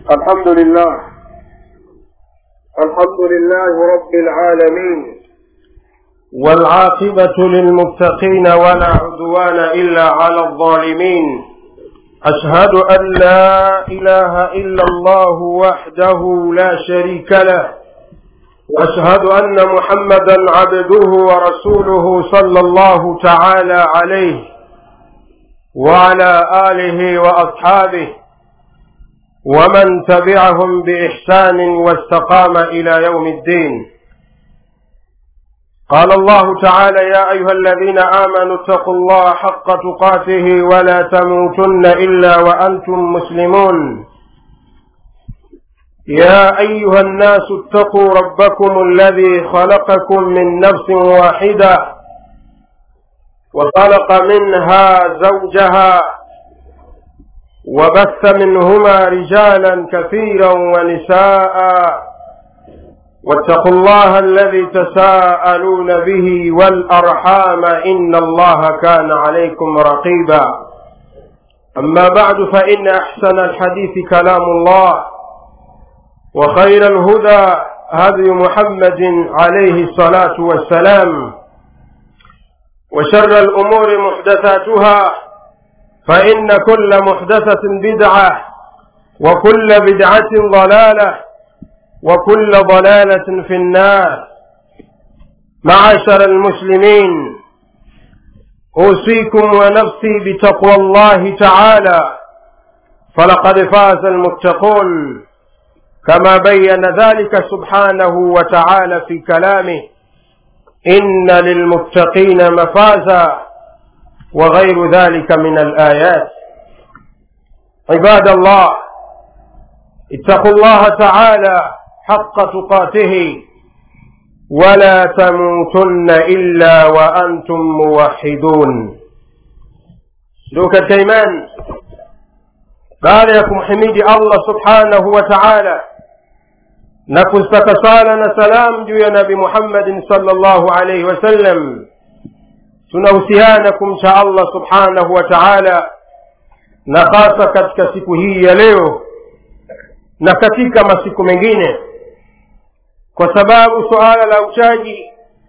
الحمد لله الحمد لله رب العالمين والعاقبة للمتقين ولا عدوان إلا على الظالمين أشهد أن لا إله إلا الله وحده لا شريك له وأشهد أن محمدا عبده ورسوله صلى الله تعالى عليه وعلى آله وأصحابه ومن تبعهم بإحسان واستقام إلى يوم الدين قال الله تعالى يا أيها الذين آمنوا اتقوا الله حق تقاته ولا تموتن إلا وأنتم مسلمون يا أيها الناس اتقوا ربكم الذي خلقكم من نفس واحدة وخلق منها زوجها وبث منهما رجالا كثيرا ونساء واتقوا الله الذي تساءلون به والأرحام إن الله كان عليكم رقيبا أما بعد فإن أحسن الحديث كلام الله وخير الهدى هدي محمد عليه الصلاة والسلام وشر الأمور محدثاتها فإن كل محدثة بدعة وكل بدعة ضلالة وكل ضلالة في النار معاشر المسلمين أوصيكم ونفسي بتقوى الله تعالى فلقد فاز المتقون كما بين ذلك سبحانه وتعالى في كلامه إن للمتقين مفازا وغير ذلك من الآيات عباد الله اتقوا الله تعالى حق تقاته ولا تموتن إلا وأنتم موحدون دوك الكيمان قال يكم حميد الله سبحانه وتعالى نكستك صالنا سلام جو يا نبي محمد صلى الله عليه وسلم tunahusiana kumcha allah subhanahu wa taala na hasa katika siku hii ya leo na katika masiku mengine kwa sababu suala la uchaji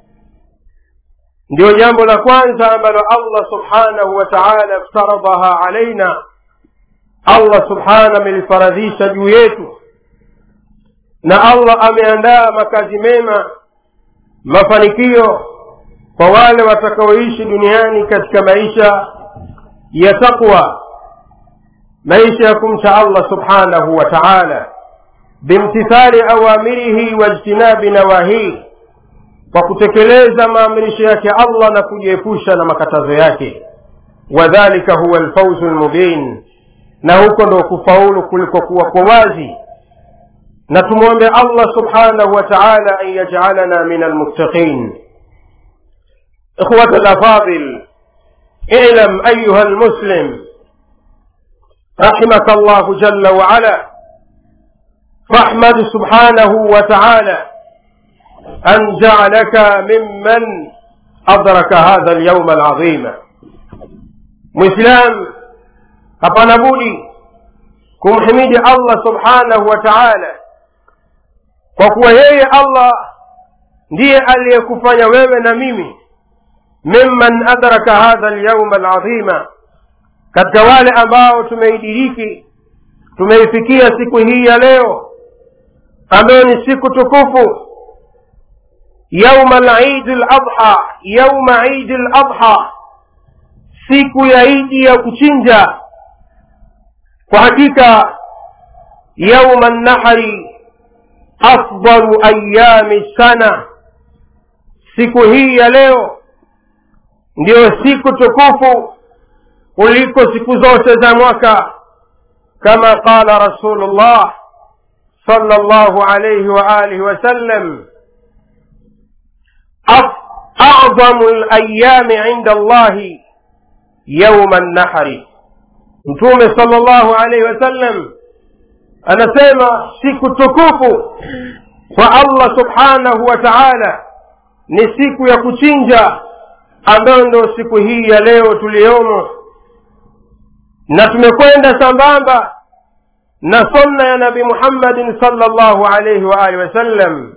ndio jambo la kwanza ambalo allah subhanahu wa taala ftaradhaha alaina allah subhana amelifaradhisha juu yetu na allah ameandaa makazi mema mafanikio kwa wale watakaoishi duniani katika maisha ya taqwa maisha ya kumcha allah subhanahu wa taala bimtithali awamirihi wajtinabi nawahihi kwa kutekeleza maamrisho yake allah na kujiepusha na makatazo yake wadhalika huwa lfauzu lmubin na huko ndo kufaulu kulikokuwa kwa wazi na tumwombe allah subhanahu wa taala an yajalana min almuttaqin إخوة الأفاضل اعلم أيها المسلم رحمك الله جل وعلا فاحمد سبحانه وتعالى أن جعلك ممن أدرك هذا اليوم العظيم مسلم hapana budi kumhimidi allah subhanahu wa taala kwa kuwa yeye allah ndiye aliyekufanya wewe na mimi mimman adraka hadha lyauma aladhima katika wale ambao tumeidiriki tumeifikia siku hii ya leo ambayo ni siku tukufu yauma lidi ladha yauma idi ladha siku ya idi ya kuchinja kwa hakika yauma nnahari afdalu ayami sana siku hii ya leo ndiyo siku tukufu kuliko siku zote za mwaka kama qala rasulullah صلى الله عليه وآله وسلم أعظم الأيام عند الله يوم النحر mtume sala llahu alaihi wasallam anasema siku tukufu kwa allah subhanahu wa taala ni siku ya kuchinja ambayo ndo siku hii ya leo tuliyomo na tumekwenda sambamba na sunna ya nabi muhammadin salllahu alaihi waalihi wasallam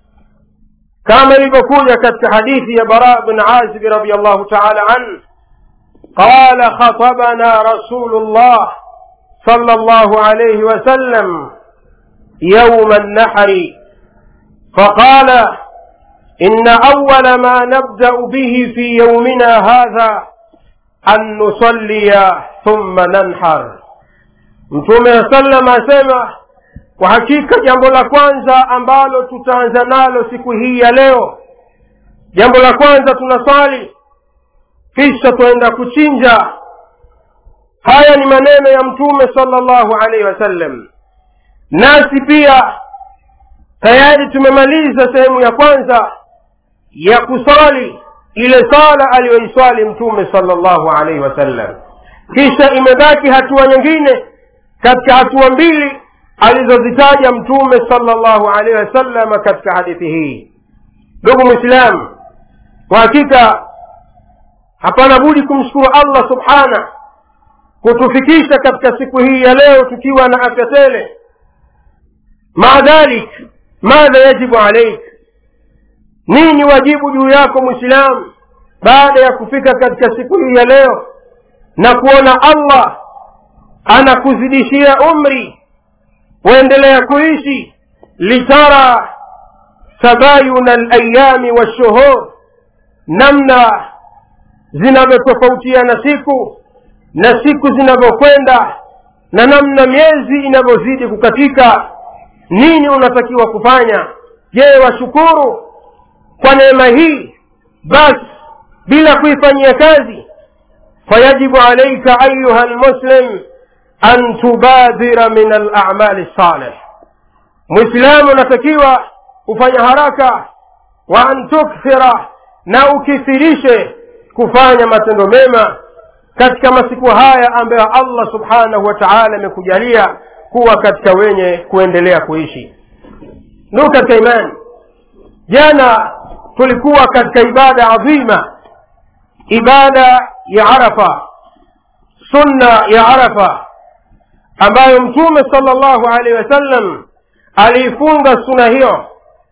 kama ilivyokuja katika hadithi ya bara bn azib radiallahu taala an qala khatabana rasulu llah صلى الله عليه وسلم يوم النحر فقال إن أول ما نبدأ به في يومنا هذا أن نصلي ثم ننحر mtume sallam asema kwa hakika jambo la kwanza ambalo tutaanza nalo siku hii ya leo jambo la kwanza tunaswali kisha twaenda kuchinja haya ni maneno ya mtume salllahu alaihi wasallam nasi pia tayari tumemaliza sehemu ya kwanza ya kusali ile sala aliyoiswali mtume salllahu alaihi wasallam kisha imebaki hatua nyingine katika hatua mbili alizozitaja mtume salllahu alaihi wasallam katika hadithi hii ndugu mwislamu kwa hakika hapana budi kumshukuru allah subhanah kutufikisha katika siku hii ya leo tukiwa na afya tele maa dhalik madha yajibu alaik nini wajibu juu yako mwislamu baada ya kufika katika siku hii ya leo na kuona allah anakuzidishia umri waendelea kuishi litara tabayuna alayami washuhur namna zinavyotofautiana siku na siku zinavyokwenda na namna miezi inavyozidi kukatika nini unatakiwa kufanya je washukuru kwa neema hii basi bila kuifanyia kazi fayajibu alaika ayuha lmuslim an tubadhira min alamali salih mwislamu unatakiwa kufanya haraka wa an tukthira na ukithirishe kufanya matendo mema katika masiku haya ambayo allah subhanahu wa taala amekujalia kuwa katika wenye kuendelea kuishi ndugu katika imani jana tulikuwa katika ibada adhima ibada ya arafa sunna ya arafa ambayo mtume sala llahu alaihi wasallam aliifunga suna hiyo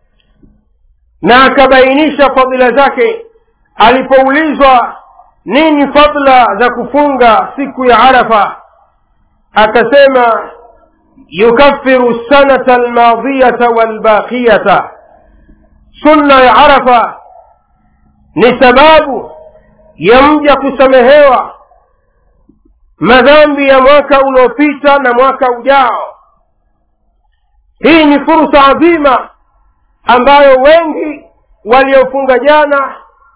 na akabainisha fadhila zake alipoulizwa nini fadla za kufunga siku ya arafa akasema yukaffiru sanata almadiyata walbaqiyata sunna ya arafa ni sababu ya mja kusamehewa madhambi ya mwaka uliopita na mwaka ujao hii ni fursa adhima ambayo wengi waliofunga jana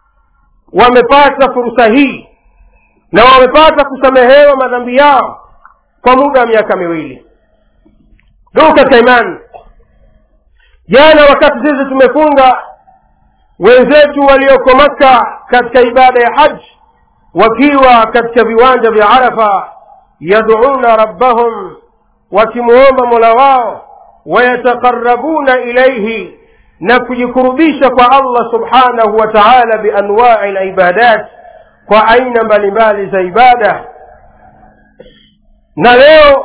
wamepata fursa hii na wamepata kusamehewa madhambi yao kwa muda wa miaka miwili ndugu katika imani jana wakati sisi tumefunga wenzetu walioko makka katika ibada ya haji wakiwa katika viwanja vya arafa yaduuna rabbahum wakimuomba mola wao wayataqarabuna ilaihi na kujikurubisha kwa allah subhanahu wa taala bianwai libadat kwa aina mbalimbali za ibada na leo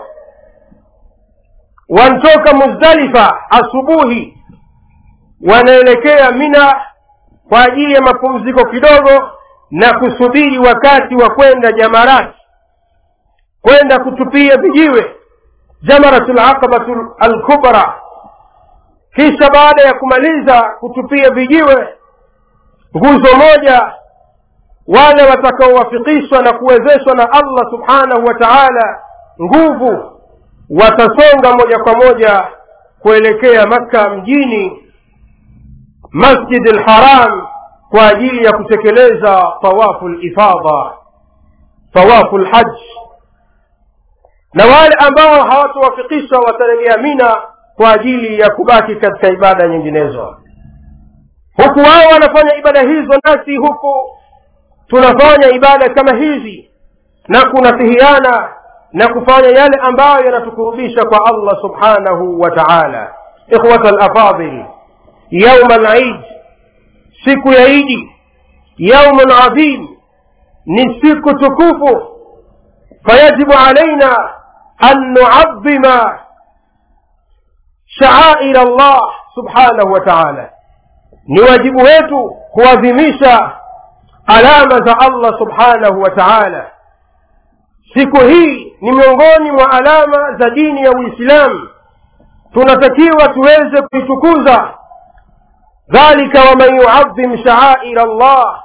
wantoka muzdalifa asubuhi wanaelekea mina kwa ajili ya mapumziko kidogo na kusubiri wakati wa kwenda jamarati kwenda kutupia vijiwe jamaratu laqabatu alkubra kisha baada ya kumaliza kutupia vijiwe nguzo moja wale watakaowafikishwa na kuwezeshwa na allah subhanahu wa taala nguvu watasonga moja kwa moja kuelekea makka mjini masjid lharam kwa ajili ya kutekeleza tawafu lifadha tawafu lhaj na wale ambao hawatowafikishwa watarejea mina kwa ajili ya kubaki katika ibada nyinginezo huku wao wanafanya ibada hizo nasi huku tunafanya ibada kama hizi na kunasihiana na kufanya yale ambayo yanatukurubisha kwa allah subhanahu wa taala ikhwata lafadil yauma lid siku ya idi yaumun adhim ni siku tukufu fayajibu alaina an nuadhima shaair allah subhanahu wa taala ni wajibu wetu kuadhimisha alama za allah subhanahu wa taala siku hii ni miongoni mwa alama za dini ya uislamu tunatakiwa tuweze kuitukuza dhalika waman yuadhim shaair allah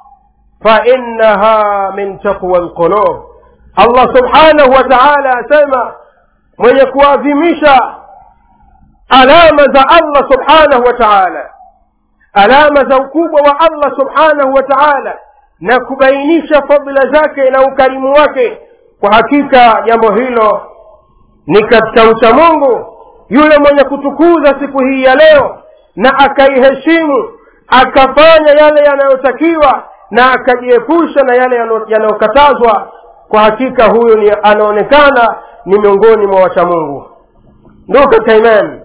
fainaha min taqwa lqulub allah subhanahu wa taala asema mwenye kuadhimisha alama za allah subhanahu wa taala alama za ukubwa wa allah subhanahu wa taala na kubainisha fadhila zake na ukarimu wake kwa hakika jambo hilo ni katika uchamungu yule mwenye kutukuza siku hii ya leo na akaiheshimu akafanya yale yanayotakiwa na akajiepusha na yale yanayokatazwa kwa hakika huyo ni anaonekana ni miongoni mwa wachamungu ndugu katika imani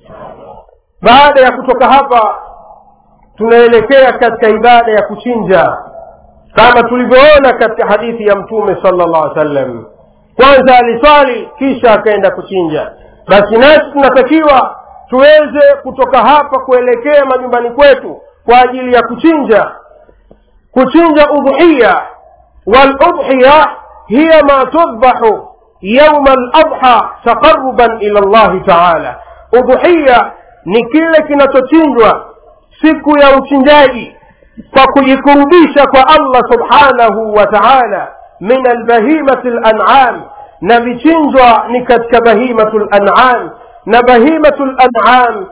baada ya kutoka hapa tunaelekea katika ibada ya kuchinja kama tulivyoona katika hadithi ya mtume sala llah sallam kwanza aliswali kisha akaenda kuchinja basi nasi tunatakiwa tuweze kutoka hapa kuelekea majumbani kwetu kwa ajili ya kuchinja kuchinja udhiya waludhiya hiya ma tudbahu yauma ladha taqaruban ila llahi taala udhiya ni kile kinachochinjwa siku ya uchinjaji kwa kujikurubisha kwa allah subhanahu wa taala min albahimati lanam na vichinjwa ni katika bahimatu lanam na bahimatu lanam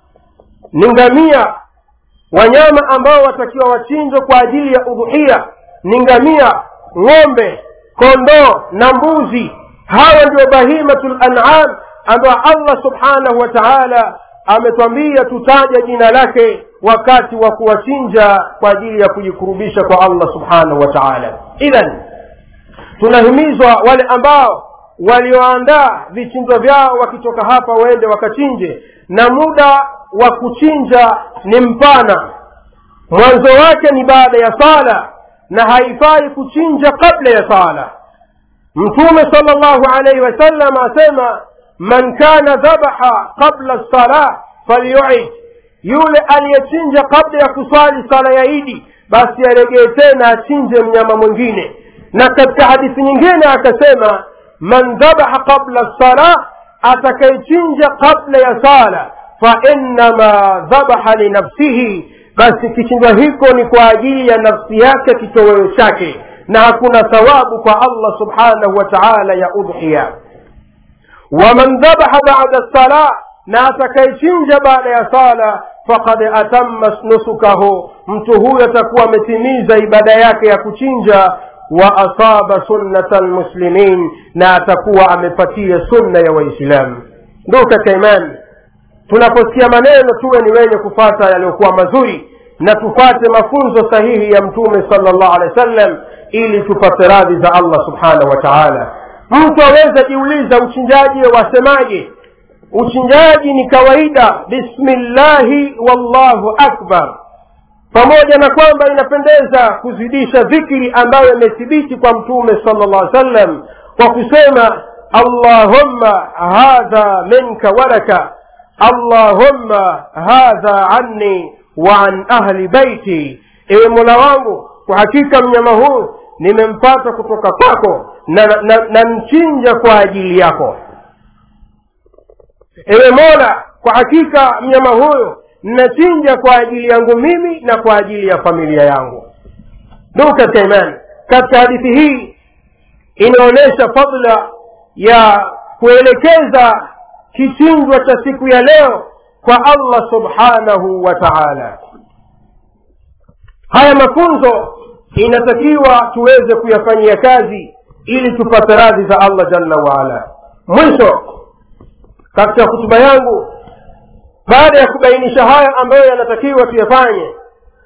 ni ngamia wanyama ambao watakiwa wachinjwe kwa ajili ya udhuhia ni ngamia ng'ombe kondoo na mbuzi hawa ndio bahimatu lanam ambayo allah subhanahu wa taala ametwambia tutaja jina lake wakati wa kuwachinja kwa ajili ya kujikurubisha kwa allah subhanahu wa taala idhan tunahimizwa wale ambao walioandaa vichinjwa vyao wakitoka hapa waende wakachinje na muda wa kuchinja ni mpana mwanzo wake ni baada ya sala na haifai kuchinja kabla ya sala mtume sala llahu alaihi wasallam asema man kana dhabaha qabla lsalah falyuid yule aliyechinja kabla ya kuswali sala ya idi basi aregee tena achinje mnyama mwingine na katika hadithi nyingine akasema man dhabaha qabla lsalah atakayechinja kabla ya sala fainama dhabaha linafsihi basi kichinjwa hiko ni kwa ajili ya nafsi yake kitoweo chake na hakuna thawabu kwa allah subhanahu wa taala ya udhiya waman dhabaha bada lsalah na atakayechinja baada ya sala fakad atamma nusukahu mtu huyo atakuwa ametimiza ibada yake ya kuchinja wa asaba sunnata lmuslimin na atakuwa amepatia sunna ya waislamu ndugu katika imani tunaposikia maneno tuwe ni wenye kufata yaliyokuwa mazuri na tufate mafunzo sahihi ya mtume sala llahu alehi wa sallam ili tupate radhi za allah subhanahu wa taala mtu aweza jiuliza uchinjaji wasemaje uchinjaji ni kawaida bismillahi wallahu akbar pamoja na kwamba inapendeza kuzidisha dhikri ambayo imethibiti kwa mtume sala llah sallam kwa kusema allahumma hadha minka walaka allahumma hadha anni wa an ahli baiti ewe mola wangu kwa hakika mnyama huu nimempata kutoka kwako na, na, na, na mchinja kwa ajili yako ewe mola kwa hakika mnyama huyo ninachinja kwa ajili yangu mimi na kwa ajili ya familia yangu ndugu katika imani katika hadithi hii inaonyesha fadla ya kuelekeza kichinjwa cha siku ya leo kwa allah subhanahu wa taala haya mafunzo inatakiwa tuweze kuyafanyia kazi ili tupate radhi za allah jalla waala mwisho katika hutuba yangu baada ya kubainisha haya ambayo yanatakiwa tuyafanye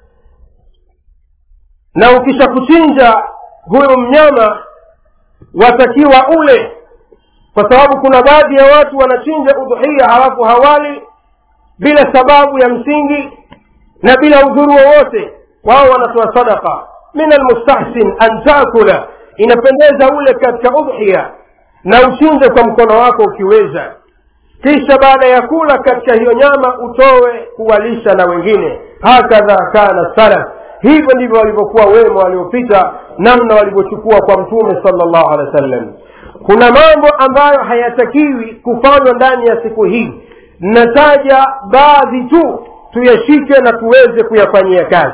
na ukisha kuchinja huyu mnyama watakiwa ule kwa sababu kuna baadhi ya watu wanachinja udhuhia halafu hawali bila sababu ya msingi na bila udhuru wowote wao wanatoa sadaka min almustahsin an takula inapendeza ule katika udhiya na uchinje kwa mkono wako ukiweza kisha baada ya kula katika hiyo nyama utowe kuwalisha na wengine hakadha kana salaf hivyo ndivyo walivyokuwa wema waliopita namna walivyochukua kwa mtume sala llahu alehi wa sallam kuna mambo ambayo hayatakiwi kufanywa ndani ya siku hii nataja baadhi tu tuyashike na tuweze kuyafanyia kazi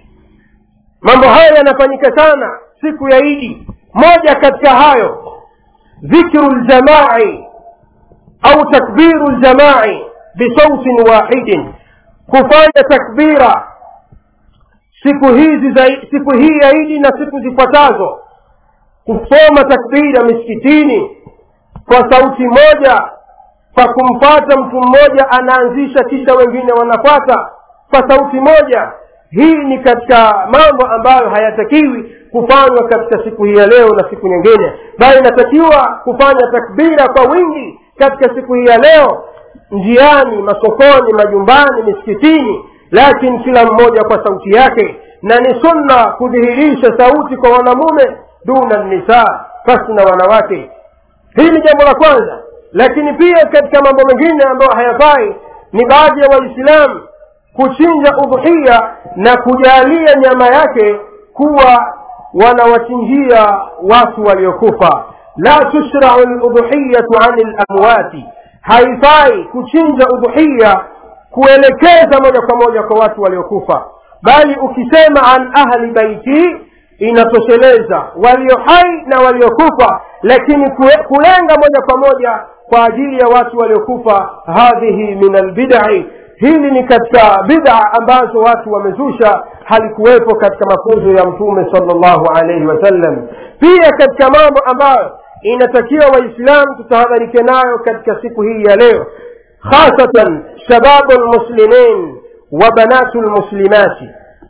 mambo hayo yanafanyika sana siku ya idi moja katika hayo dhikru ljamai au takbiru ljamai bisautin wahidin kufanya takbira siku hizi za siku hii ya idi na siku zifuatazo kusoma takbira misikitini kwa sauti moja kwa kumfata mtu mmoja anaanzisha kisha wengine wanafata kwa sauti moja hii ni katika mambo ambayo hayatakiwi kufanywa katika siku hii ya leo na siku nyingine bali inatakiwa kufanya takbira kwa wingi katika siku hii ya leo njiani masokoni majumbani misikitini lakini kila mmoja kwa sauti yake na ni sunna kudhihirisha sauti kwa wanamume duna nisa pasi na wanawake hili ni jambo la kwanza lakini pia katika mambo mengine ambayo hayafai ni baadhi ya waislamu kuchinja udhuhia na kujalia nyama yake kuwa wanawachinjia watu waliokufa la tushrau ludhuhiyatu ani lamwati haifai kuchinja udhuhia kuelekeza moja kwa moja kwa watu waliokufa bali ukisema an ahli baiti inatosheleza walio hai na waliokufa lakini kulenga moja kwa moja kwa ajili ya watu waliokufa hadhihi min albidai hili ni katika bid'a ambazo watu wamezusha halikuwepo katika mafunzo ya mtume salllahu alaihi wasallam pia katika mambo ambayo inatakiwa waislamu tutahadharike nayo katika siku hii ya leo khasatan shababu lmuslimin wa banatu lmuslimati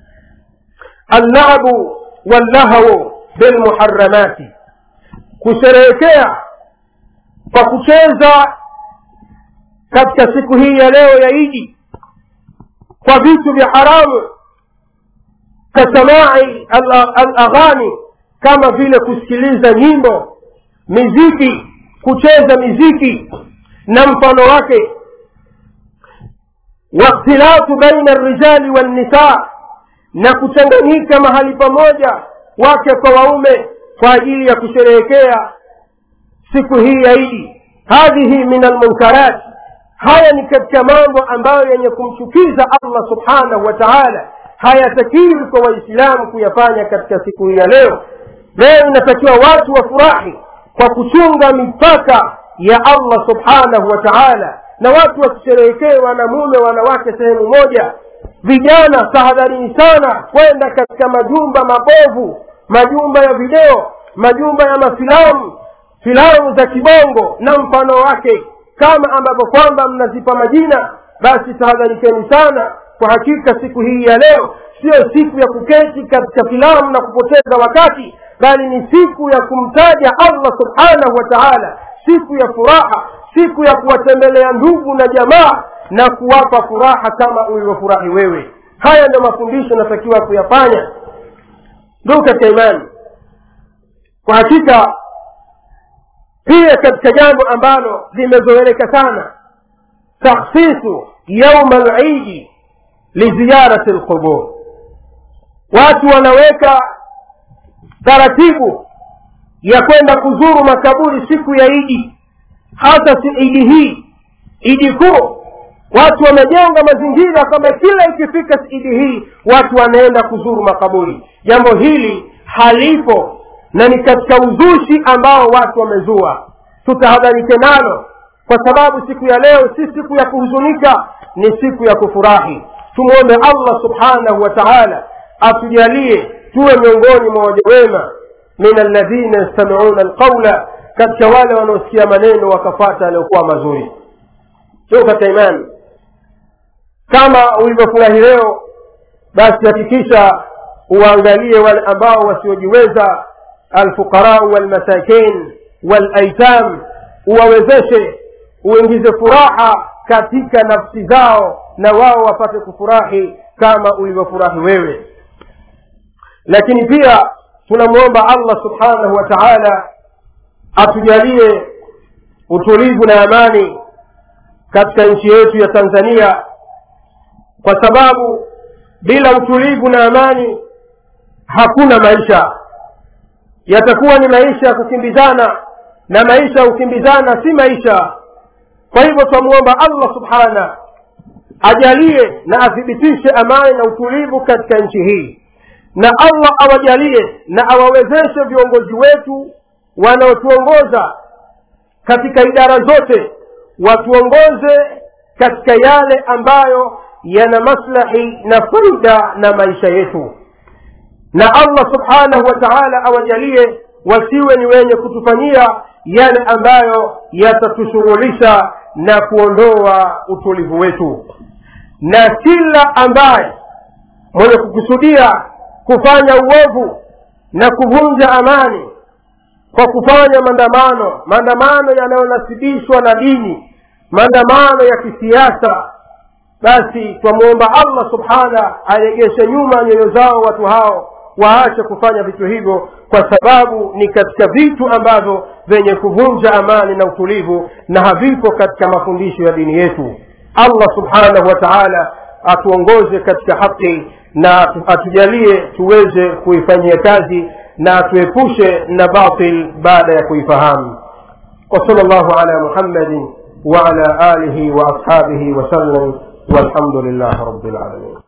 allabu wallahwu bilmuharamati kusherehekea kwa kucheza katika siku hii ya leo ya idi kwa vitu vya haramu kasamai alaghani kama vile kusikiliza nyimbo miziki kucheza miziki na mfano wake wakhtilafu baina rijali walnisa na kuchanganyika mahali pamoja wake kwa waume kwa ajili ya kusherehekea siku hii ya idi hadhihi min almunkarat haya ni katika mambo ambayo yenye kumchukiza allah subhanahu wa taala hayatakiwi kwa waislamu kuyafanya katika siku hii ya leo leo inatakiwa watu wafurahi kwa kuchunga mipaka ya allah subhanahu wa taala na watu wasisherehekee wanamume wanawake sehemu moja vijana tahadharini sana kwenda katika majumba mabovu majumba ya video majumba ya mafilamu filamu za kibongo na mfano wake kama ambavyo kwamba mnazipa majina basi tahadharikeni sana kwa hakika siku hii ya leo siyo siku ya kuketi katika filamu na kupoteza wakati bali ni siku ya kumtaja allah subhanahu wa taala siku ya furaha siku ya kuwatembelea ndugu na jamaa na kuwapa furaha kama ulivyofurahi wewe haya ndio mafundisho natakiwa kuyafanya ndugu katika imani kwa hakika pia katika jambo ambalo limezoeleka sana takhsisu yauma lidi liziyarati lqubur watu wanaweka taratibu ya kwenda kuzuru makaburi siku ya idi hasa si idi hii idi kuu watu wamejenga mazingira kwamba kila ikifika idi hii watu wanaenda kuzuru makaburi jambo hili halipo na ni katika uzushi ambao watu wamezua tutahadharike nalo kwa sababu siku ya leo si siku ya kuhuzunika ni siku ya kufurahi tumwombe allah subhanahu wa taala atujalie tuwe miongoni mwa waja wema min alladhina yastamiuna alqaula katika wale wanaosikia maneno wakafata yaliyokuwa mazuri sio katika imani kama ulivyofurahi leo basi hakikisha uwaangalie wale ambao wasiojiweza alfuqarau walmasakin walaitam uwawezeshe uingize furaha katika nafsi zao na wao wapate kufurahi kama ulivyofurahi wewe lakini pia tunamwomba allah subhanahu wa taala atujalie utulivu na amani katika nchi yetu ya tanzania kwa sababu bila utulivu na amani hakuna maisha yatakuwa ni maisha ya kukimbizana na maisha ya kukimbizana si maisha kwa hivyo twamwomba allah subhana ajalie na athibitishe amani na utulivu katika nchi hii na allah awajalie na awawezeshe viongozi wetu wanaotuongoza katika idara zote watuongoze katika yale ambayo yana maslahi na faida na maisha yetu na allah subhanahu wa taala awajalie wasiwe ni wenye kutufanyia yale ambayo yatatushughulisha na kuondoa utulivu wetu na kila ambaye mwenye kukusudia kufanya uovu na kuvunja amani kwa kufanya maandamano maandamano yanayonasibishwa na dini maandamano ya kisiasa basi twamwomba allah subhana aregeshe nyuma nyoyo zao watu hao waache kufanya vitu hivyo kwa sababu ni katika vitu ambavyo vyenye kuvunja amani na utulivu na havipo katika mafundisho ya dini yetu allah subhanahu wa taala atuongoze katika haki na atujalie tuweze kuifanyia kazi na atuepushe na batil baada ya kuifahamu وصلى الله على محمد وعلى آله وأصحابه وسلم والحمد لله رب العالمين